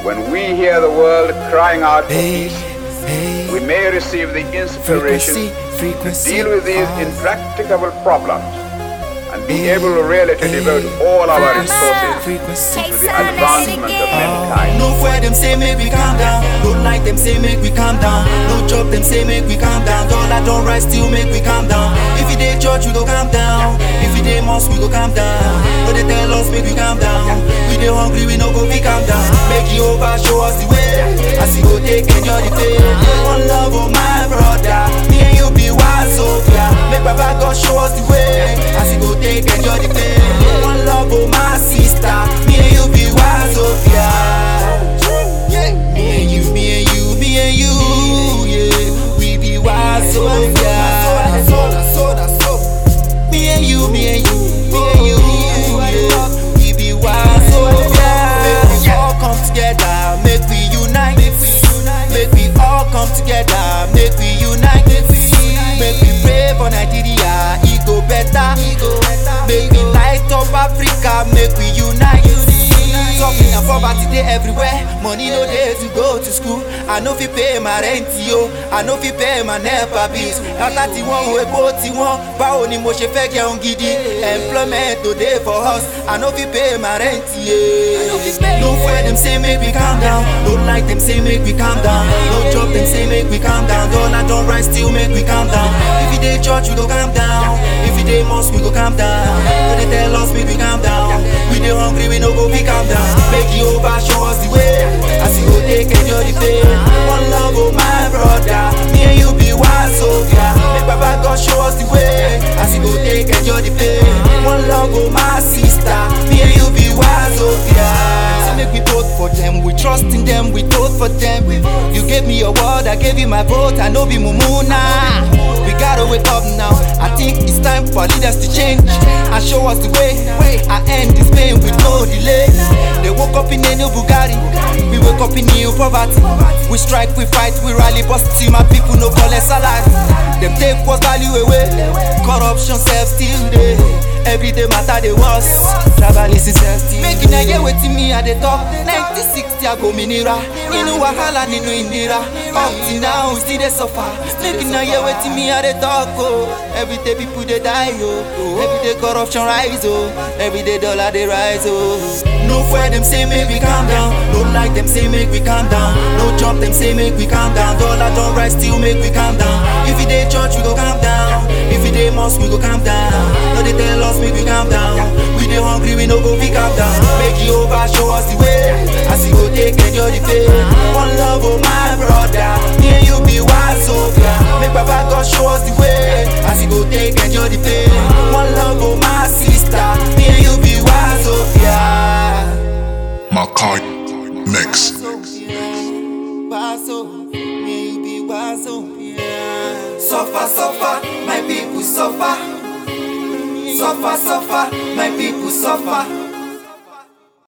when we hear the world crying out for Hey, peace, hey, we may receive the inspiration frequency, frequency. to deal with these ah. intractable problems and be Hey, able really to hey, devote all our frequency, resources frequency. to the advancement of mankind. No fear them say make we calm down. Don't like them say make we calm down. No chop them say make we calm down. Dollar don't rise still make we calm down. If you dey church we go calm down. If you dey mosque we go calm down. No they tell us make we calm down. We dey hungry we no go be calm down. Make you over show us the way. As you go take enjoy the day. One love oh my brother. Me and you be one Sophia. Make Baba God show us the way. As you go take enjoy the day. One love oh my sister. Me and you be one Sophia. Yeah. Me and you, me and you, me and you, yeah. We be wise, so yeah. Me and you, me and you, me and you, yeah. We be wise, so yeah. Make we all come together, make we unite. Make we all come together, make we unite. Make we pray for Nigeria, it go better. Make we light up Africa, make we unite. Suffering and poverty dey everywhere. Money no dey to go to school. I no fit pay my rent yo. I no fit pay my NEPA bills. Data tí wọ́n wo epo tí wọ́n. Báwo ni mo ṣe fẹ́ jẹun gidi? Employment no dey for us. I no fit pay my rent yeah. No fear them say make we calm down. No like them say make we calm down. No job them say make we calm down. Dollar don rise still make we calm down. If you dey church we go calm down. If you dey mosque we go calm down. No dey tell us make we calm down. We dey hungry we no go fit calm down. Make you over show us the way. As you go take enjoy the day. One love oh my brother. Me and you be one Sophia. Make Baba God show us the way. As you go take enjoy the day. One love oh my sister. Me and you be one Sophia. Say Make we vote for them. We trust in them. We vote for them. You gave me your word. I gave you my vote. I know be mumuna. We gotta wake up now. I think it's time for leaders to change and show us the way. I end this pain with no delay. They woke up in a new Bugatti. We wake up in new poverty. We strike, we fight, we rally, bust till my people no call us salary. Them take what's value away. Corruption self still there. Every day matter they was. Travel is self still. Making a year waiting me at the top. 1960 I go minira. Inu wahala ninu indira. Up till now we still they suffer. Making a year waiting me at the top. Oh. Every day people they die. Oh. Every day corruption rise. Oh. Every day dollar they rise. Oh. No fear them say make we calm down. No like them say make we calm down. No jump them say make we calm down. Dollar don't rise still make we calm down. If you dey church we go calm down. If you dey mosque we go calm down. No they tell us make we calm down. We dey hungry we no go fit calm down. Make you over show us the way. As you go take enjoy the day. One love oh my brother. Me and you be one Sophia. Make Baba God show us the way. As you go take enjoy the day. One love oh my sister. Me and you be one Sophia. Makai Mix. Suffer, suffer, my people suffer. Suffer, suffer, my people suffer.